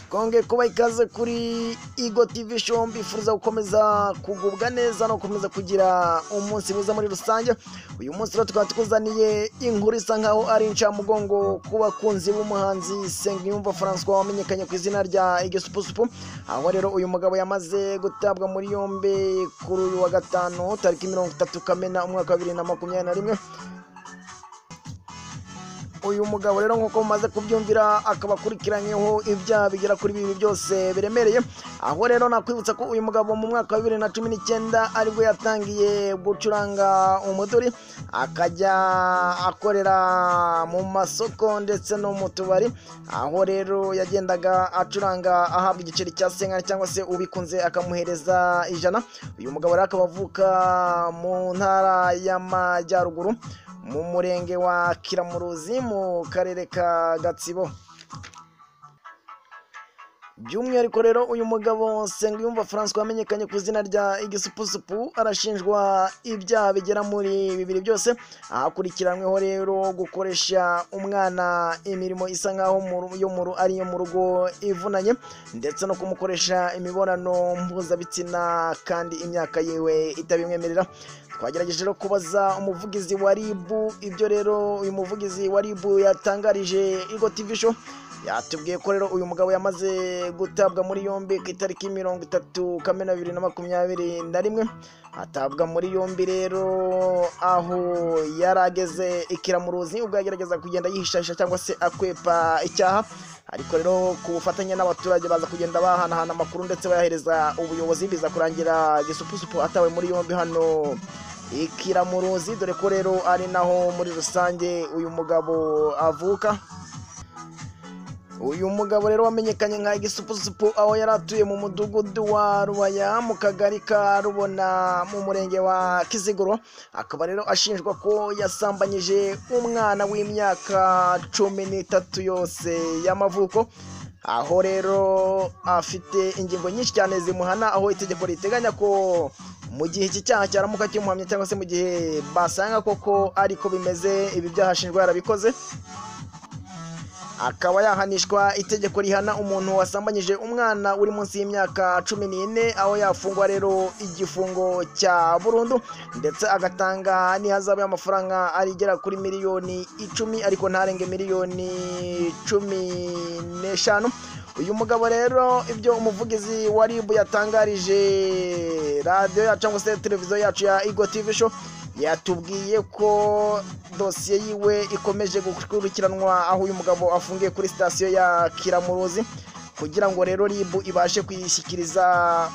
twongeye kuba ikaze kuri igo tivi show mbifuriza gukomeza kugubwa neza no gukomeza kugira umunsi mwiza muri rusange uyu munsi rero tukaba tukuzaniye inkuru isa nkaho ari incamugongo ku bakunzi b'umuhanzi Nsengiyumva Francois wamenyekanye ku izina rya Igisupusupu aho rero uyu mugabo yamaze gutabwa muri yombi kuri uyu wa gatanu tariki mirongo itatu kamena umwaka wa bibiri na makumyabiri na rimwe uyu mugabo rero nk'uko mumaze kubyumvira akaba akurikiranyeho ibyaha bigera kuri bibiri byose biremereye aho rero nakwibutsa ko uyu mugabo mu mwaka wa bibiri na cumi n'icyenda aribwo yatangiye gucuranga umuduri akajya akorera mu masoko ndetse no mu tubari aho rero yagendaga acuranga ahabwa igiceri cya senkari cyangwa se ubikunze akamuhereza ijana uyu mugabo rero akaba avuka mu ntara y'amajyaruguru mu murenge wa kiramuruzi mu karere ka gatsibo by'umwihariko rero uyu mugabo Nsengiyumva francois wamenyekanye ku izina rya igisupusupu arashinjwa ibyaha bigera muri bibiri byose ahakurikiranyweho rero gukoresha umwana imirimo isa nkaho ari iyo mu rugo ivunanye ndetse no kumukoresha imibonano mpuzabitsina kandi imyaka yiwe itabimwemerera twagerageje rero kubaza umuvugizi wa ribu ibyo rero uyu muvugizi wa ribu yatangarije igo tivi show yatubwiye ko rero uyu mugabo yamaze gutabwa muri yombi ku itariki mirongo itatu kamena bibiri na makumyabiri na rimwe atabwa muri yombi rero aho yari ageze ikiramuruzi ubwo yagerageza kugenda yihishahisha cyangwa se akwepa icyaha ariko rero ku bufatanye n'abaturage baza kugenda bahanahana amakuru ndetse bayahereza ubuyobozi biza kurangira gisupusupu atawe muri yombi hano ikiramuruzi dore ko rero ari naho muri rusange uyu mugabo avuka uyu mugabo rero wamenyekanye nka igisupusupu aho yari atuye mu mudugudu wa rubaya mu kagari ka rubona mu murenge wa kiziguro akaba rero ashinjwa ko yasambanyije umwana w'imyaka cumi n'itatu yose y'amavuko aho rero afite ingingo nyinshi cyane zimuhana aho itegeko riteganya ko mu gihe iki cyaha cyaramuka kimuhamye cyangwa se mu gihe basanga koko ariko bimeze ibi byaha ashinjwa yarabikoze akaba yahanishwa itegeko rihana umuntu wasambanyije umwana uri munsi y'imyaka cumi n'ine aho yafungwa rero igifungo cya burundu ndetse agatanga n'ihazabu y'amafaranga igera kuri miliyoni icumi ariko ntarenge miliyoni cumi n'eshanu uyu mugabo rero ibyo umuvugizi wa ribu yatangarije radiyo yacu cyangwa se televiziyo yacu ya igo tivi show yatubwiye ko dosiye yiwe ikomeje gukurikiranwa aho uyu mugabo afungiye kuri sitasiyo ya kiramuruzi kugira ngo rero ribu ibashe kuyishyikiriza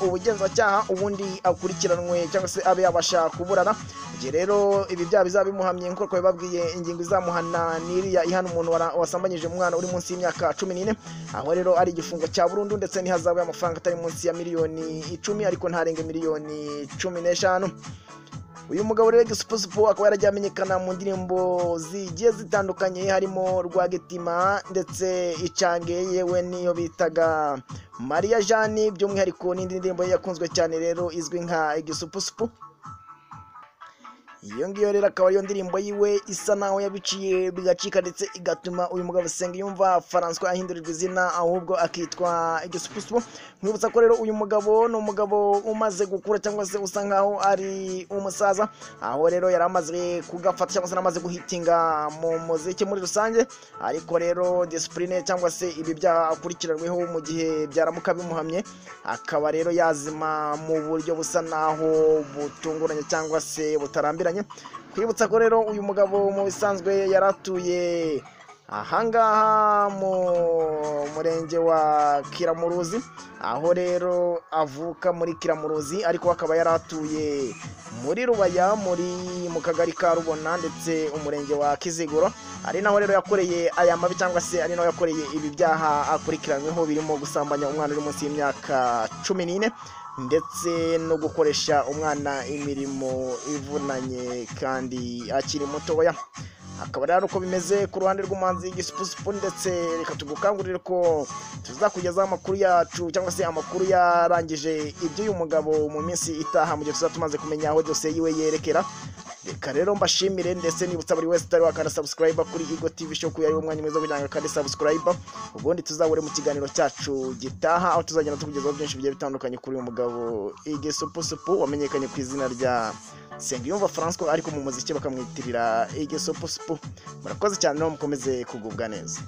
ubugenzacyaha ubundi akurikiranwe cyangwa se abe yabasha kuburana igihe rero ibi byaha bizaba bimuhamye nk'uko bababwiye ingingo izamuhana n'iriya ihana umuntu wasambanyije umwana uri munsi y'imyaka cumi n'ine aho rero ari igifungo cya burundu ndetse n'ihazabu y'amafaranga atari munsi ya miliyoni icumi ariko ntarenge miliyoni cumi n'eshanu uyu mugabo rero gisupusupu akaba yaragiye amenyekana mu ndirimbo zigiye zitandukanye harimo rwagitima ndetse icange yewe niyo bitaga mariya jani by'umwihariko n'indi ndirimbo ye yakunzwe cyane rero izwi nka igisupusupu iyo ngiyo rero akaba ariyo ndirimbo yiwe isa naho yabiciye bigacika ndetse igatuma uyu mugabo usenga yumva François ahindurirwa izina ahubwo akitwa igisupusupu nkwibutsa ko rero uyu mugabo ni umugabo umaze gukura cyangwa se usa nkaho ari umusaza aho rero yari amaze kugafata cyangwa se amaze guhitinga mu muziki muri rusange ariko rero disipurine cyangwa se ibi byaha akurikiranweho mu gihe byaramuka bimuhamye akaba rero yazima mu buryo busa naho butunguranye cyangwa se butarambiranye kwibutsa ko rero uyu mugabo mu bisanzwe yari atuye ahangaha mu murenge wa kiramuruzi aho rero avuka muri kiramuruzi ariko akaba yari atuye muri rubaya muri mu kagari ka rubona ndetse umurenge wa kiziguro ari naho rero yakoreye aya mabi cyangwa se ari naho yakoreye ibi byaha akurikiranyweho birimo gusambanya umwana uri munsi y'imyaka cumi n'ine ndetse no gukoresha umwana imirimo ivunanye kandi akiri mutoya akaba ari uko bimeze ku ruhande rw'umuhanzi gisipusipu ndetse reka tugukangurire ko tuzakugezaho amakuru yacu cyangwa se amakuru yarangije iby'uyu mugabo mu minsi itaha mu gihe tuzaba tumaze kumenya aho dosiye yiwe yerekera reka rero mbashimire ndetse nibutsa buri wese utari wakana sabusikarayiba kuri igo tv show kuko yari umwanya mwiza wo kugira ngo akande sabusikarayiba ubundi tuzahore mu kiganiro cyacu gitaha aho tuzagenda tukugezaho byinshi bigiye bitandukanye kuri uyu mugabo igesupusupu wamenyekanye ku izina rya nsengiyumva franco ariko mu muziki bakamwitirira igesupusupu murakoze cyane nawe mukomeze kugubwa neza